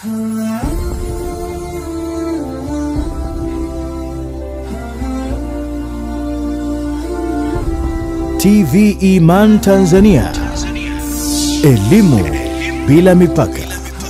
TV Iman Tanzania. Elimu bila mipaka.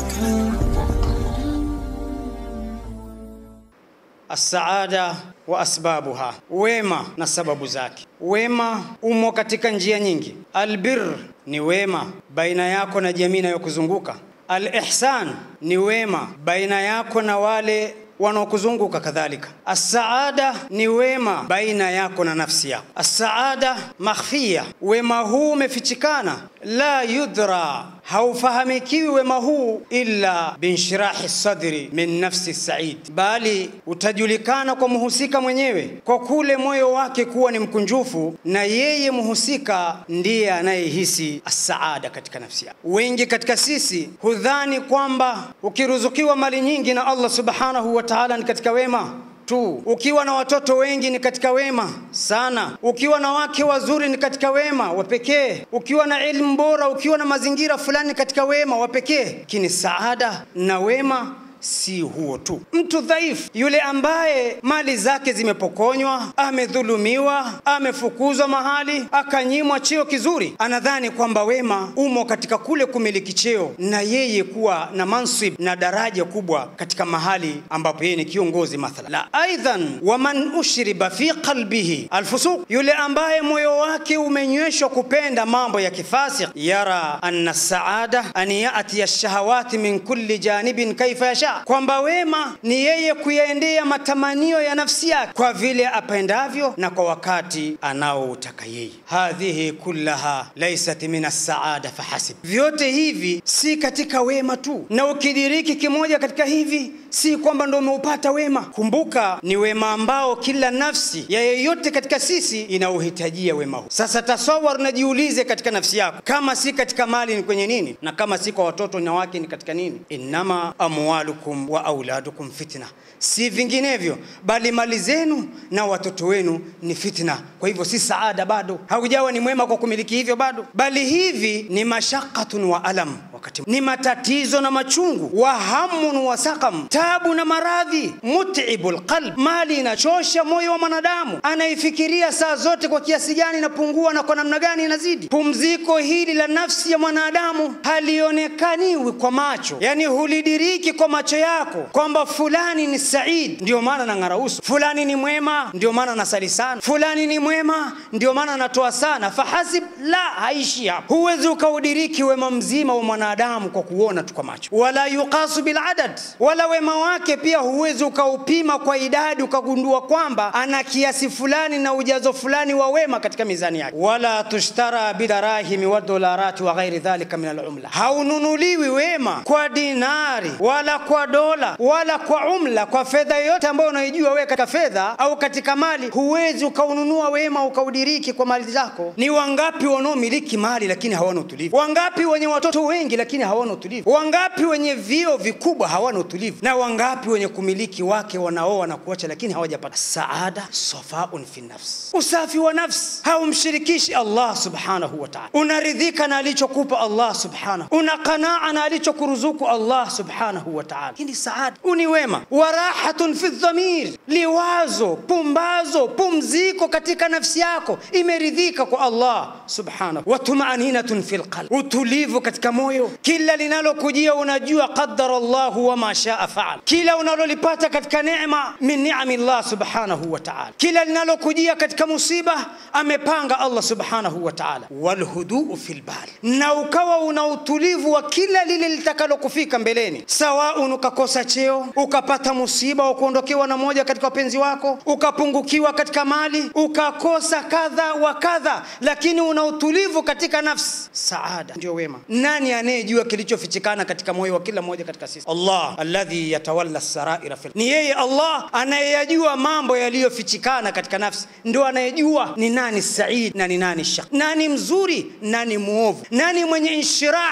Assaada wa asbabuha, wema na sababu zake. Wema umo katika njia nyingi. Albir ni wema baina yako na jamii inayokuzunguka. Alihsan ni wema baina yako na wale wanaokuzunguka kadhalika. Assaada ni wema baina yako na nafsi yako. Assaada makhfiya, wema huu umefichikana, la yudra, haufahamikiwi wema huu illa binshirahi sadri min nafsi said, bali utajulikana kwa mhusika mwenyewe kwa kule moyo wake kuwa ni mkunjufu, na yeye mhusika ndiye anayehisi assaada katika nafsi yake. Wengi katika sisi hudhani kwamba ukiruzukiwa mali nyingi na Allah subhanahu wa ta'ala ni katika wema tu. Ukiwa na watoto wengi ni katika wema sana. Ukiwa na wake wazuri ni katika wema wa pekee. Ukiwa na elimu bora, ukiwa na mazingira fulani ni katika wema wa pekee. Lakini saada na wema si huo tu. Mtu dhaifu yule ambaye mali zake zimepokonywa, amedhulumiwa, amefukuzwa mahali, akanyimwa cheo kizuri, anadhani kwamba wema umo katika kule kumiliki cheo na yeye kuwa na mansib na daraja kubwa katika mahali ambapo yeye ni kiongozi mathala. La, aidhan waman ushriba fi qalbihi alfusuq, yule ambaye moyo wake umenyweshwa kupenda mambo ya kifasik, yara anna saada an yatiya shahawati min kulli janibin kaifa yasha kwamba wema ni yeye kuyaendea matamanio ya nafsi yake kwa vile apendavyo na kwa wakati anaoutaka yeye. Hadhihi kullaha laysat min as-saada fahasib, vyote hivi si katika wema tu, na ukidiriki kimoja katika hivi si kwamba ndo umeupata wema. Kumbuka ni wema ambao kila nafsi ya yeyote katika sisi inauhitajia wema huu. Sasa tasawar, najiulize katika nafsi yako, kama si katika mali ni kwenye nini, na kama si kwa watoto na wake ni katika nini? Innama amwalukum wa auladukum fitna, si vinginevyo, bali mali zenu na watoto wenu ni fitna. Kwa hivyo si saada bado, haujawa ni mwema kwa kumiliki hivyo bado, bali hivi ni mashaqatun wa alam, wakati ni matatizo na machungu, wa hamun wa saqam, tabu na maradhi, mutibul qalb, mali inachosha moyo wa mwanadamu, anaifikiria saa zote kwa kiasi gani inapungua na kwa namna gani inazidi. Pumziko hili la nafsi ya mwanadamu halionekaniwi kwa macho, yani hulidiriki kwa macho yako kwamba fulani ni said, ndio maana nang'ara uso, fulani ni mwema, ndio maana nasali sana, fulani ni mwema, ndio maana natoa sana. Fahasib, la, haishi hapo. Huwezi ukaudiriki wema mzima wa mwanadamu kwa kuona tu kwa macho, wala yuqasu bil adad, wala wema wake pia huwezi ukaupima kwa idadi ukagundua kwamba ana kiasi fulani na ujazo fulani wa wema katika mizani yake. Wala tushtara bidarahimi wa dolarati wa ghairi dhalika min alumla, haununuliwi wema kwa dinari wala kwa dola wala kwa umla, kwa fedha yoyote ambayo unaijua wewe katika fedha au katika mali, huwezi ukaununua wema ukaudiriki kwa mali zako. Ni wangapi wanaomiliki mali lakini hawana utulivu? Wangapi wenye watoto wengi lakini hawana utulivu? Wangapi wenye vio vikubwa hawana utulivu? Na wangapi wenye kumiliki wake wanaoa na kuacha lakini hawajapata saada? Safaun fi nafs, usafi wa nafsi, haumshirikishi Allah subhanahu wa ta'ala. Unaridhika na alichokupa Allah subhanahu, una qanaa na alichokuruzuku Allah subhanahu wa ta'ala. Hii ni saada, uni wema. Wa rahatun fi dhamir, liwazo, pumbazo, pumziko katika nafsi yako, imeridhika kwa Allah subhanahu. Wa tumaninatun fi lqalb, utulivu katika moyo. Kila linalokujia unajua qadara Allahu wa ma shaa faal, kila unalolipata katika neema min ni'ami Allah subhanahu wa ta'ala, kila linalokujia katika musiba amepanga Allah subhanahu wa ta'ala. Walhuduu fi lbal, na ukawa una utulivu wa kila lile litakalokufika mbeleni, sawaun ukakosa cheo, ukapata musiba wa kuondokewa na moja katika wapenzi wako, ukapungukiwa katika mali, ukakosa kadha wa kadha, lakini una utulivu katika nafsi. Saada ndio wema. Nani anayejua kilichofichikana katika moyo wa kila mmoja katika sisi? Allah alladhi yatawalla saraira fil, ni yeye Allah anayeyajua mambo yaliyofichikana katika nafsi, ndio anayejua ni nani said na ni nani shaq, nani mzuri, nani muovu, nani mwenye inshirah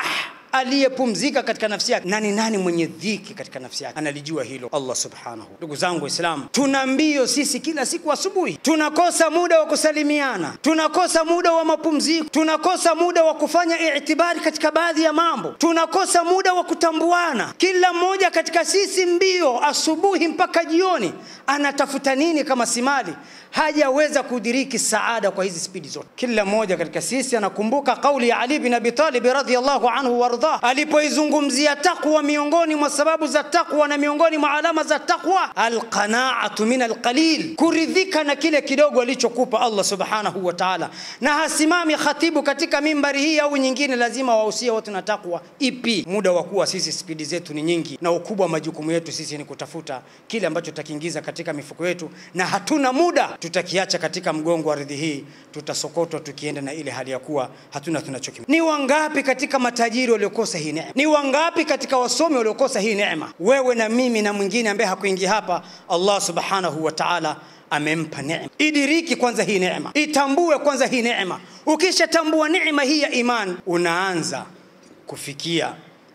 aliyepumzika katika nafsi yake na ni nani mwenye dhiki katika nafsi yake analijua hilo allah subhanahu ndugu zangu waislamu tuna mbio sisi kila siku asubuhi tunakosa muda wa kusalimiana tunakosa muda wa mapumziko tunakosa muda wa kufanya itibari katika baadhi ya mambo tunakosa muda wa kutambuana kila mmoja katika sisi mbio asubuhi mpaka jioni anatafuta nini kama simali hajaweza kudiriki saada kwa hizi spidi zote kila mmoja katika sisi anakumbuka kauli ya ali bin abi talib radhiallahu anhu wardah alipoizungumzia taqwa miongoni mwa sababu za taqwa na miongoni mwa alama za taqwa alqanaatu min alqalil kuridhika na kile kidogo alichokupa allah subhanahu wa taala na hasimami khatibu katika mimbari hii au nyingine lazima wahusie watu na taqwa ipi muda wa kuwa sisi spidi zetu ni nyingi na ukubwa wa majukumu yetu sisi ni kutafuta kile ambacho tutakiingiza katika mifuko yetu na hatuna muda tutakiacha katika mgongo wa ardhi hii tutasokotwa tukienda na ile hali ya kuwa hatuna tunachokim ni wangapi katika matajiri waliokosa hii neema ni wangapi katika wasomi waliokosa hii neema wewe na mimi na mwingine ambaye hakuingia hapa allah subhanahu wa taala amempa neema idiriki kwanza hii neema itambue kwanza hii neema ukishatambua neema hii ya iman unaanza kufikia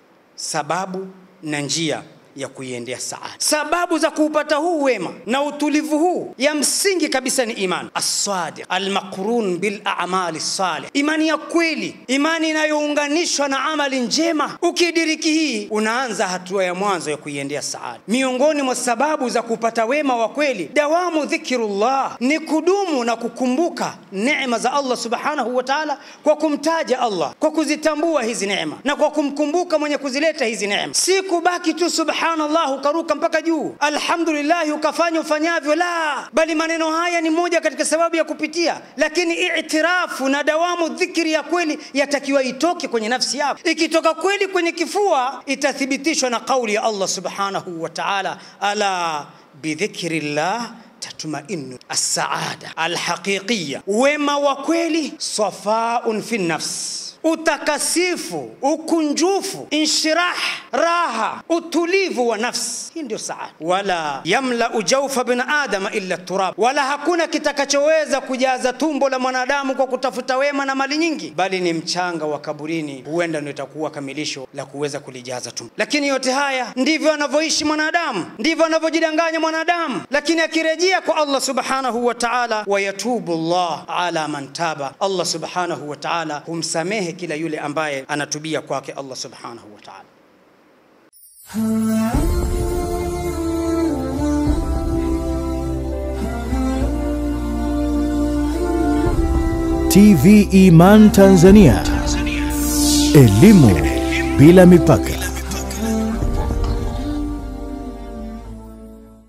sababu na njia ya kuiendea saada. Sababu za kuupata huu wema na utulivu huu ya msingi kabisa ni iman assadiq almaqrun bil a'mali salih, imani ya kweli, imani inayounganishwa na amali njema. Ukidiriki hii, unaanza hatua ya mwanzo ya kuiendea saada. Miongoni mwa sababu za kupata wema wa kweli, dawamu dhikrullah, ni kudumu na kukumbuka neema za Allah subhanahu wa ta'ala, kwa kumtaja Allah, kwa kuzitambua hizi neema na kwa kumkumbuka mwenye kuzileta hizi neema, si kubaki tu subhanahu subhanallah ukaruka mpaka juu alhamdulillah ukafanya ufanyavyo la bali maneno haya ni moja katika sababu ya kupitia lakini itirafu na dawamu dhikri ya kweli yatakiwa itoke kwenye nafsi yako ikitoka kweli kwenye kifua itathibitishwa na kauli ya allah subhanahu wa taala ala bidhikri llah tatmainu assaada alhaqiqiya wema wa kweli safaun fi nafsi utakasifu ukunjufu inshirah raha utulivu wa nafsi hii ndio saada wala yamlau jaufa bin adama illa turab wala hakuna kitakachoweza kujaza tumbo la mwanadamu kwa kutafuta wema na mali nyingi bali ni mchanga wa kaburini huenda ndio itakuwa kamilisho la kuweza kulijaza tumbo lakini yote haya ndivyo anavyoishi mwanadamu ndivyo anavyojidanganya mwanadamu lakini akirejea kwa allah subhanahu wa taala wayatubu llah ala man taba allah subhanahu wa taala humsamehe kila yule ambaye anatubia kwake Allah subhanahu wa ta'ala. TV Iman Tanzania, elimu bila mipaka.